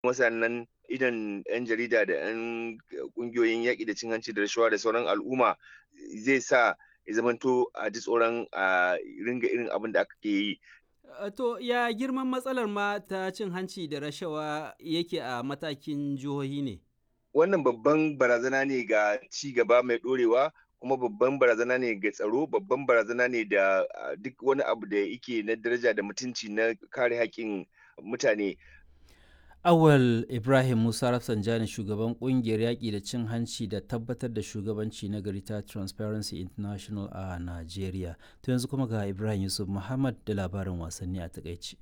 kuma sannan idan 'yan jarida da 'yan ƙungiyoyin yaƙi da cin hanci da rashawa da sauran al'umma zai sa ya zamanto a ji tsoron a ringa irin abin da aka ke yi To ya girman matsalar ma ta cin hanci da rashawa yake a matakin jihohi ne? Wannan babban barazana ne ga ci gaba mai ɗorewa kuma babban barazana ne ga tsaro babban barazana ne da duk wani abu da yake na daraja da mutunci na kare haƙƙin mutane. Awal Ibrahim Musa Rafsanjani shugaban kungiyar yaƙi da cin hanci da tabbatar da shugabanci na gari ta Transparency International a Najeriya. To yanzu kuma ga Ibrahim Yusuf Muhammad da labarin wasanni a takaici.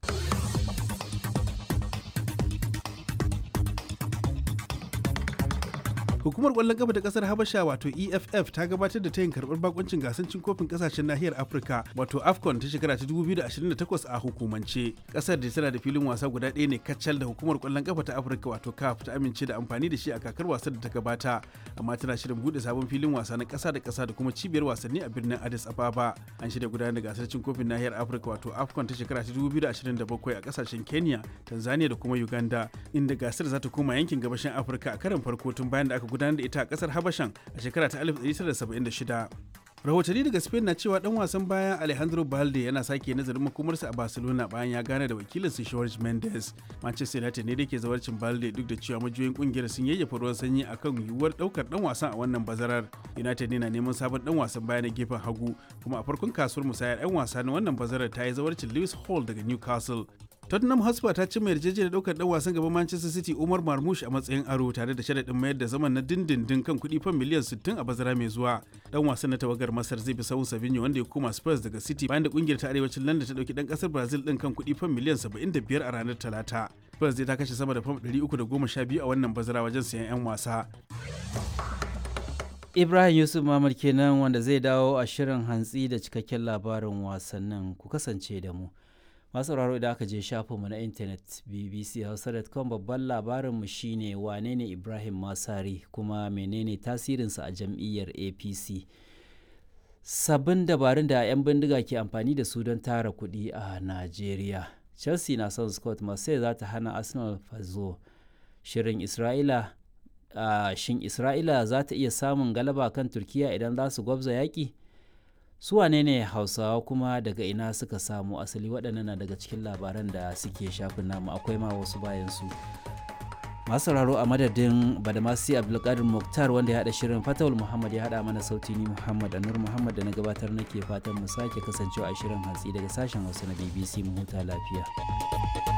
Hukumar ƙwallon ƙafa ta ƙasar Habasha wato EFF ta gabatar da tayin karɓar bakuncin gasar cin kofin ƙasashen nahiyar Afirka wato AFCON ta shekara ta 2028 a hukumance. Ƙasar da tana da filin wasa guda ɗaya ne kacal da hukumar ƙwallon ƙafa ta Afirka wato CAF ta amince da amfani da shi a kakar wasan da ta gabata amma tana shirin buɗe sabon filin wasa na ƙasa da ƙasa da kuma cibiyar wasanni a birnin Addis Ababa. An shirya gudanar da gasar cin kofin nahiyar Afirka wato AFCON ta shekara ta 2027 a ƙasashen Kenya, Tanzania da kuma Uganda inda gasar za ta koma yankin gabashin Afirka a karon farko tun bayan da aka gudanar da ita a kasar habashan a shekara ta 1976 rahotanni daga spain na cewa dan wasan baya alejandro balde yana sake nazarin makomarsa a barcelona bayan ya gane da wakilin su george mendes manchester united ne da ke zawarcin balde duk da cewa majiyoyin kungiyar sun yayyafa ruwan sanyi akan yiwuwar daukar dan wasan a wannan bazarar united ne na neman sabon dan wasan baya na gefen hagu kuma a farkon kasuwar musayar 'yan wasa na wannan bazarar ta yi zawarcin lewis hall daga newcastle Tottenham Hotspur ta cimma yarjejeniyar daukar dan wasan gaban Manchester City Umar Marmoush a matsayin aro tare da sharaɗin mayar da zaman na dindindin kan kuɗi fan miliyan 60 a bazara mai zuwa. Dan wasan na tawagar Masar zai bi sahun Savinho wanda ya koma Spurs daga City bayan da kungiyar ta arewacin London ta dauki dan kasar Brazil din kan kuɗi fan miliyan 75 a ranar Talata. Spurs zai ta kashe sama da fam 312 a wannan bazara wajen sayan 'yan wasa. Ibrahim Yusuf Mamad kenan wanda zai dawo a shirin hantsi da cikakken labarin wasannin ku kasance da mu. masu sauraro idan aka je shafinmu na intanet bbchausa.com babban labarinmu shine wane ne ibrahim masari kuma menene tasirinsa a jam'iyyar apc sabbin dabarun da 'yan bindiga ke amfani da su don tara kuɗi a najeriya chelsea na son scott marseille za ta hana arsenal fazo shirin isra'ila uh, shin isra'ila za ta iya samun galaba kan turkiya idan za su gwabza yaƙi su wane ne hausawa kuma daga ina suka samu asali waɗannan na daga cikin labaran da suke shafin namu akwai ma wasu bayan su masu sauraro a madadin badamasi abdulkadir muktar wanda ya haɗa shirin fatawul muhammad ya haɗa mana sauti ni muhammad anur muhammad da na gabatar nake fatan mu sake kasancewa a shirin hantsi daga sashen hausa na bbc mu huta lafiya